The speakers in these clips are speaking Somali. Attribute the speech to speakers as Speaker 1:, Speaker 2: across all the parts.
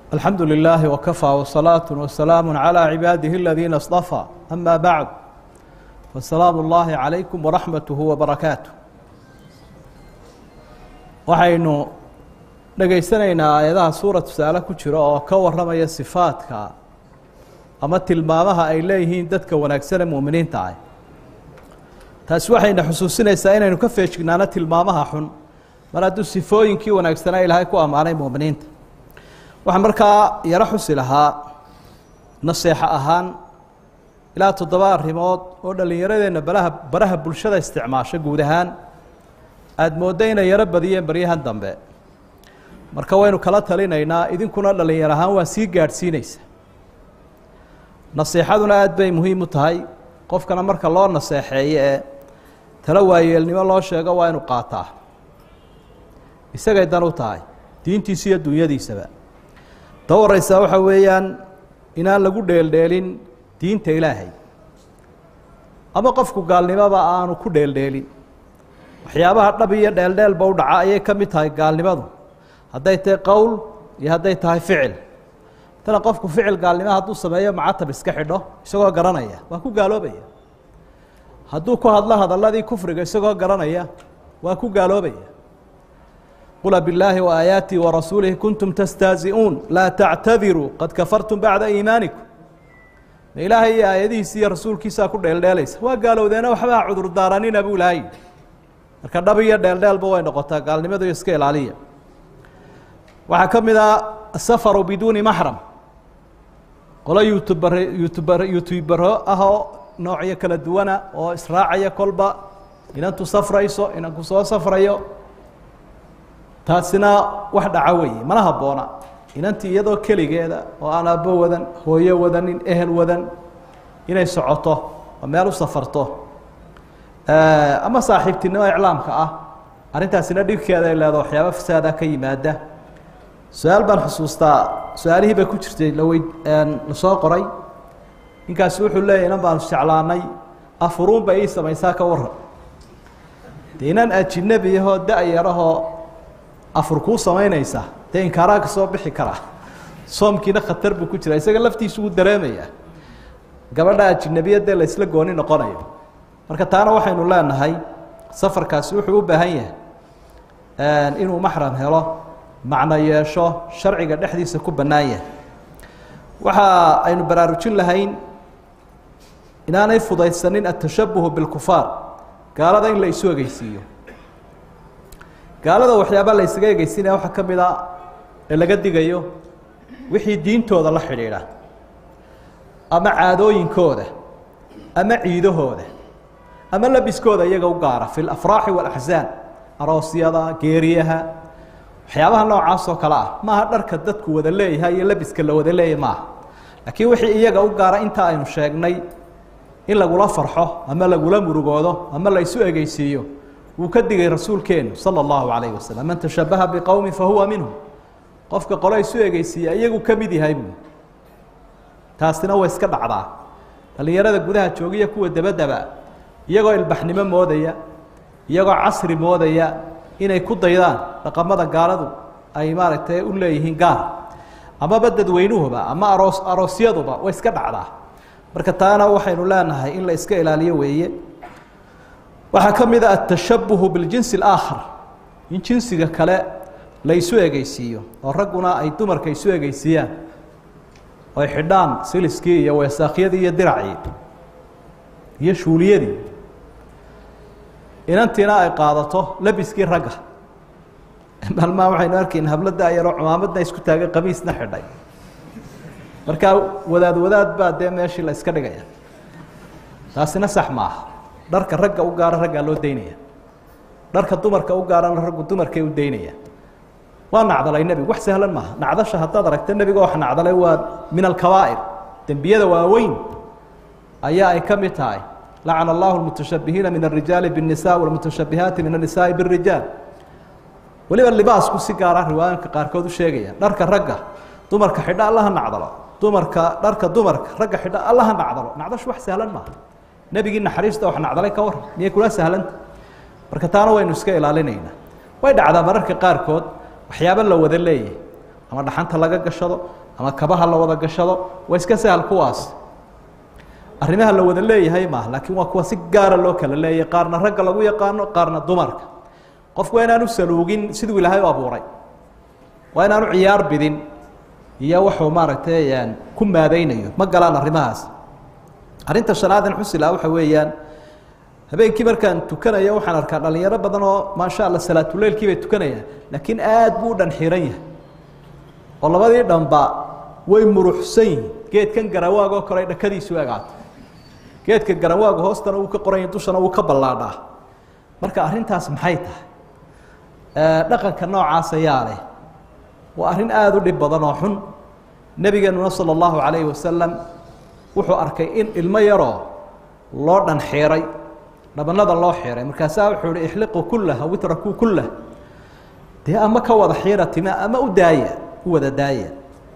Speaker 1: الحمد لله وكفى وصلاة وسلام على عباده الذين اصطفى أما بعد فالسلام الله عليكم ورحمته وبركاته waxaynu dhegaysanaynaa aayadaha suura tusaale ku jira oo ka warramaya sifaadka ama tilmaamaha ay leeyihiin dadka wanaagsan ee mu'miniinta ah taasi waxayna xusuusinaysaa inaynu ka feejignaano tilmaamaha xun mar hadduu sifooyinkii wanaagsanaa ilaahay ku ammaanay mu'miniinta waxaan markaa yaro xusi lahaa naseexo ahaan ilaa toddoba arrimood oo dhallinyaradeenna baraha baraha bulshada isticmaasho guud ahaan aada mooddo inay yaro badiyeen baryahan dambe marka waynu kala talinaynaa idinkuna dhallinyar ahaan waa sii gaadhsiinaysa naseexaduna aada bay muhiim u tahay qofkana marka loo naseexeeyo ee talo waayeelnimo loo sheego waa inu qaataa isagay dan u tahay diintiisa iyo dunyadiisaba ta wareysaa waxaa weeyaan inaan lagu dheeldheelin diinta ilaahay ama qofku gaalnimoba aanu ku dheeldheelin waxyaabaha dhab iyo dheeldheelba u dhaca ayay ka mid tahay gaalnimadu hadday tahay qowl iyo hadday tahay ficil tana qofku ficil gaalnimo hadduu sameeyo macatab iska xidho isagoo garanaya waa ku gaaloobaya hadduu ku hadlo hadalladii kufriga isagoo garanaya waa ku gaaloobaya qula billaahi waaayaatihi warasuulihi kuntum tastaazi'uun laa tactadiruu qad kafartum bacda iimaanikum ma ilaahay iyo aayadihiisa iyo rasuulkiisaa ku dheeldheelaysa waa gaalowdeena waxbaa cudurdaaranina buu ilaahay marka dhab iyo dheeldheelba way noqotaa gaalnimadu iska ilaaliya waxaa ka mid ah asafaru biduuni maxram qolo youtubar youtubar youtubero ah oo noocyo kala duwana oo israacaya kolba inantu safrayso inanku soo safrayo taasina wax dhaca weeye mana habboona inantii iyadoo keligeeda oo aan aabbo wadan hooyo wadanin ehel wadan inay socoto oo meel u safarto ama saaxiibtinimo iclaamka ah arrintaasina dhibkeeda ay leedo waxyaaba fasaada ka yimaada su-aal baan xusuustaa su-aalihii bay ku jirtay laweyd lasoo qoray ninkaasi wuxuu leeyahy inan baanu jeclaanay afuruun ba ii samaysaa ka waran dee inan ajinabiyahoo da-yarahoo afur kuu samaynaysa dee inkaaraa ka soo bixi karaa soomkiina khatar buu ku jira isaga laftiisu wuu dareemayaa gabadha ajinabiyadee la isla gooni noqonayo marka taana waxaynu leenahay safarkaasi wuxuu u baahan yahay inuu maxram helo macno yeesho sharciga dhexdiisa ku bannaan yahay waxa aynu baraarujin lahayn inaanay fudaysanin atashabuhu bilkufaar gaalada in la isu egeysiiyo gaalada waxyaaba la ysaga egeysinaya waxaa ka mid a ee laga digayo wixii diintooda la xidhiidha ama caadooyinkooda ama ciidahooda ama labiskooda iyaga u gaara fi lafraaxi waalaxsaan aroosyada geeriyaha waxyaabaha noocaas oo kale ah maaha dharka dadku wada leeyahay iyo labiska la wada leeyahy maaha laakiin wixii iyaga u gaara inta aynu sheegnay in lagula farxo ama lagula murugoodo ama la isu egeysiiyo wuu ka digay rasuulkeenu sala allahu calayhi wasalam man tashabaha biqowmin fahuwa minhum qofka qolo isu egeysiiya iyagu ka mid yahay buu taasina way iska dhacdaa dhallinyarada gudaha joogiya kuwa dabadaba iyagoo ilbaxnimo moodaya iyagoo casri moodaya inay ku daydaan dhaqamada gaaladu ay maaragtay u leeyihiin gaar amaba dadweynuhuba ama aroos aroosyaduba way iska dhacdaa marka taana waxaynu leenahay in la iska ilaaliyo weeye waxaa ka mid a atashabuhu biljinsi alaakhar in jinsiga kale la isu egeysiiyo oo ragguna ay dumarka isu egeysiiyaan oy xidhaan siliskii iyo weesaakyadii iyo diracii iyo shuuliyadii inantiina ay qaadato labiskii ragga maalmaha waxaynu arkayna hablo da-yaroo cumaamadna isku taagay qamiisna xidhay markaa wadaad wadaad baa dee meeshii la iska dhigaya taasina sax maaha dharka ragga u gaara raggaa loo daynaya dharka dumarka u gaarana raggu dumarkay u daynaya waa nacdalay nebigu wax sahlan maaha nacdasha haddaad aragta nebiga wax nacdalay waa min alkabaa'ir dembiyada waaweyn ayaa ay ka mid tahay lacana allahu lmutashabihiina min alrijaali biاnisa walmutashabihaati min annisaai bاrijaal weliba libaasku si gaara riwaayinka qaarkood u sheegaya dharka ragga dumarka xidha allaha nacdalo dumarka dharka dumarka ragga xidha allaha nacdalo nacdashu wax sahlan maaha nebigii naxariista wax nacdalay ka waran miyay kula sahlanta marka taana waynu iska ilaalinaynaa way dhacdaa mararka qaarkood waxyaabo la wada leeyahay ama dhaxanta laga gashado ama kabaha la wada gashado waa iska sahal kuwaas arrimaha la wada leeyahay maaha laakiin waa kuwa si gaara loo kala leeyahay qaarna ragga lagu yaqaano qaarna dumarka qofku waa inaanu saluugin siduu ilaahay u abuuray waa inaanu ciyaar bidin iyo waxuu maaragtay ku maadaynayo ma galaan arrimahaas arrinta shanaadan xusila waxa weeyaan habeenkii markaan tukanayo waxaan arkaa dhalinyaro badan oo maasha alla salaatuleylkii bay tukanayaan laakiin aad buu u dhan xiran yahay oo labadii dhanba way muruxsan yihin geedkan garawaag oo kale dhakadiisu egaato geedka garawaagu hoostana uu ka qoran yahay dushana uu ka ballaadhaa marka arrintaas maxay tahay dhaqanka noocaas ayaa leh waa arrin aada u dhib badan oo xun nebigeenuna sala allahu calayhi wasalam wuxuu arkay in ilmo yaroo loo dhan xiiray dhabanada loo xiiray markaasaa wuxuu ihi ixliquu kullah aw itrakuu kullah dee ama ka wada xiira tima ama u daaya u wada daaya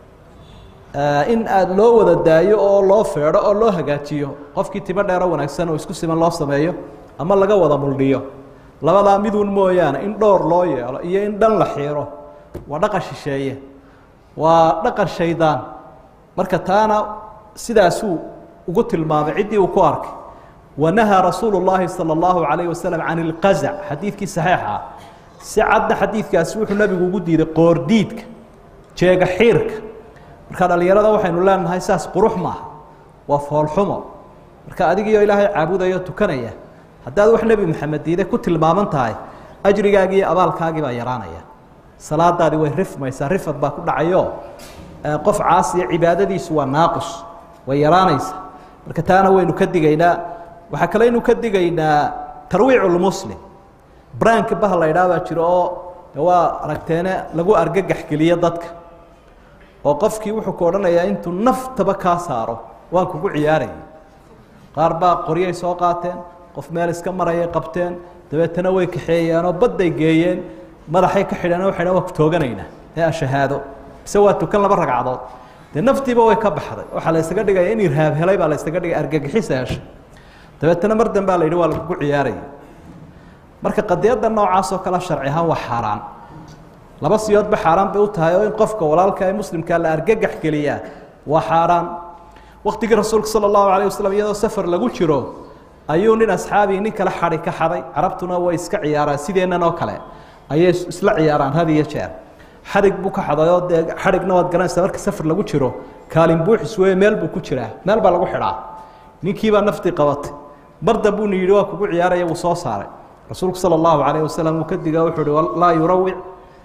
Speaker 1: in aada loo wada daayo oo loo feedho oo loo hagaajiyo qofkii timo dheero wanaagsan oo isku siman loo sameeyo ama laga wada muldhiyo labadaa miduun mooyaane in dhowr loo yeelo iyo in dhan la xiiro waa dhaqan shisheeye waa dhaqan shaydaan marka taana sidaasuu ugu tilmaamay ciddii uu ku arkay wanahaa rasuulu llaahi sala allahu calayh wasalam can ilqazac xadiidkii saxiixa ah si cadda xadiidkaasi wuxuu nabigu ugu diiday qoordiidka jeega xiirka marka dhalinyarada waxaynu leenahay saas qurux maaha waa foolxumo marka adigiioo ilaahay caabudayo tukanaya haddaad wax nebi maxamed diiday ku tilmaaman tahay ajrigaagii iyo abaalkaagii baa yaraanaya salaadaadii way rifmaysaa rifad baa ku dhacayo qof caasiya cibaadadiisu waa naaqus way yaraanaysaa marka taana waynu ka digaynaa waxaa kaleynu ka digaynaa tarwiic lmuslim branka baha la idhaah baa jiro oo waa aragteene lagu argagax geliyo dadka oo qofkii wuxuu ku odhanayaa intuu naftaba kaa saaro waan kugu ciyaaraya qaar baa qoryay soo qaateen qof meel iska marayay qabteen dabeetana way kaxeeyeenoo badday geeyeen madaxay ka xidheen waxay dhan waa ku tooganaynaa ee ashahaado mise waa tukan laba ragcadood dee naftiiba way ka baxday waxaa la ysaga dhigaya in irhaab helay baa la ysaga dhigay argagixisa heshay dabeetana mar dambaa la yidhi waa lakugu ciyaaraya marka qadiyadda noocaas oo kale sharci ahaan waa xaaraan laba siyoodba xaaraan bay u tahay oo in qofka walaalka ee muslimkaa la argagax geliyaa waa xaaraan waktigii rasuulka sala allahu calayh wasalam iyadoo safar lagu jiro ayuu nin asxaabii nin kale xadhi ka xaday carabtuna way iska ciyaaraan sideennan oo kale ayay isla ciyaaraan had iyo jeer xadhig buu ka xadayoo dee xadhigna waad garanaysaa marka safar lagu jiro kaalin buuxis weeye meel buu ku jiraa meel baa lagu xidhaa ninkiibaa naftii qabatay mar dambuuna yidhi waa kugu ciyaaraya wuu soo saaray rasuulku sala allahu calayh wasalam uu ka diga wuxuu uhi laa yurawic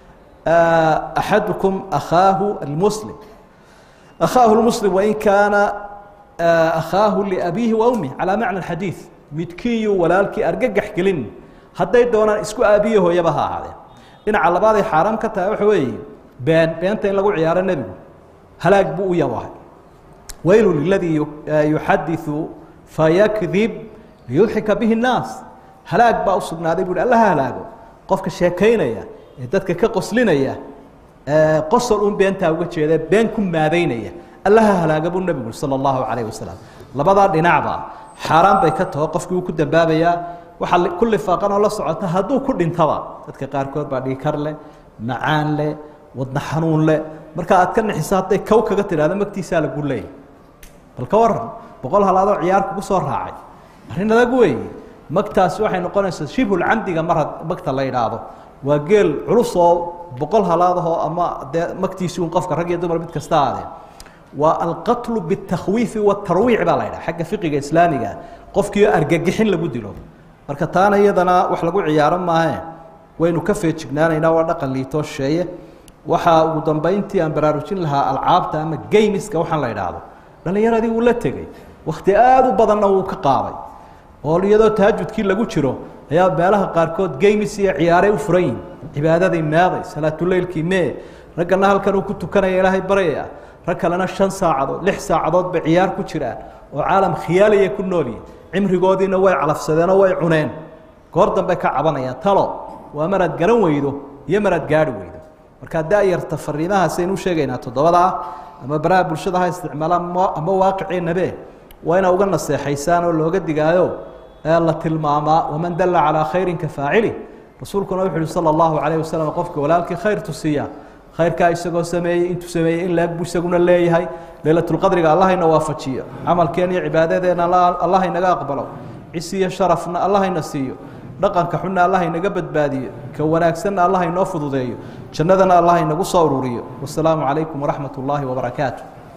Speaker 1: axadukum akhaahu almuslim akhaahu lmuslim wain kaana akhaahu liabiihi wa umih calaa macna xadiid midkiiyuu walaalkii argagax gelin hadday doonaan isku aabiyo hooyaba ha ahaadeen dhinaca labaaday xaaraam ka tahay waxa weeye been beenta in lagu ciyaaro nebigu halaag buu u yabahay weylu liladii yuxadiثu fayakdib liyudxika bihi الnaas halaag baa u sugnaaday bu uhi alla ha halaago qofka sheekaynaya ee dadka ka qoslinaya qosol un beentaa uga jeeda been ku maadaynaya alla ha halaaga buu nebigu salى اllahu calayh wasalam labadaa dhinacba xaaraan bay ka taho qofkii uu ku dambaabayaa waxaa ku lifaaqan oo la socota hadduu ku dhintaba dadka qaarkood baa dhiikar leh macaan leh wadna xanuun leh marka aad ka nixiso hadday kow kaga tidhahdo magtiisaa lagu leeyay bal ka waran boqol halaadoo ciyaar kugu soo raacay arrin adag weeye magtaasi waxay noqonaysaa shibhulcamdiga mar magta la yidhaahdo waa geel culus oo boqol halaadahoo ama dee magtiisi un qofka rag iyo dumar mid kasta aadee waa alqatlu biاtakhwiifi watarwiic baa la yidhaha xagga fiqiga islaamiga qofkii argagixin lagu dilo marka taana iyadana wax lagu ciyaaro maahe waynu ka feejignaanaynaa waa dhaqan liitoo shisheeye waxaa ugu dambeyntii aan baraarujin lahaa alcaabta ama geymiska waxaan la idhaahdo dhalinyaradii wuu la tegey wakti aada u badanna wuu ka qaaday oo iyadoo tahajudkii lagu jiro ayaa meelaha qaarkood geymis iyo ciyaaray u furan yihin cibaadadii meeday salaatuleylkii mee raggana halkan uu ku tukanaya ilaahay baryaya rag kalena shan saacadood lix saacadood bay ciyaar ku jiraan oo caalam khiyaaliya ku noolyihin cimrigoodiina way calafsadeenoo way cuneen goor dambe ka cabanayaan talo waa maraad garan weydo iyo maraad gaari weydo markaa da-yarta fariimahaasaynu sheegaynaa toddobada ah ama baraha bulshada ha isticmaalaan ama waaqiceenabe waa inaa uga naseexaysaan oo looga digaayo ee la tilmaamaa waman dalla calaa khayrin ka faacili rasuulkuna wuxu uhi sala allahu calayh wasalam qofka walaalkii khayr tusiya khayrkaa isagoo sameeyey intuu sameeyey in laag buu isaguna leeyahay leylatulqadriga allahayna waafajiyo camalkeen iyo cibaadadeena allah inaga aqbalo cisi iyo sharafna allah ina siiyo dhaqanka xunna allah inaga badbaadiyo ka wanaagsanna allah inoo fududeeyo jannadana allah inagu soo ururiyo wasalaamu calaykum waraxmat ullaahi wabarakaatu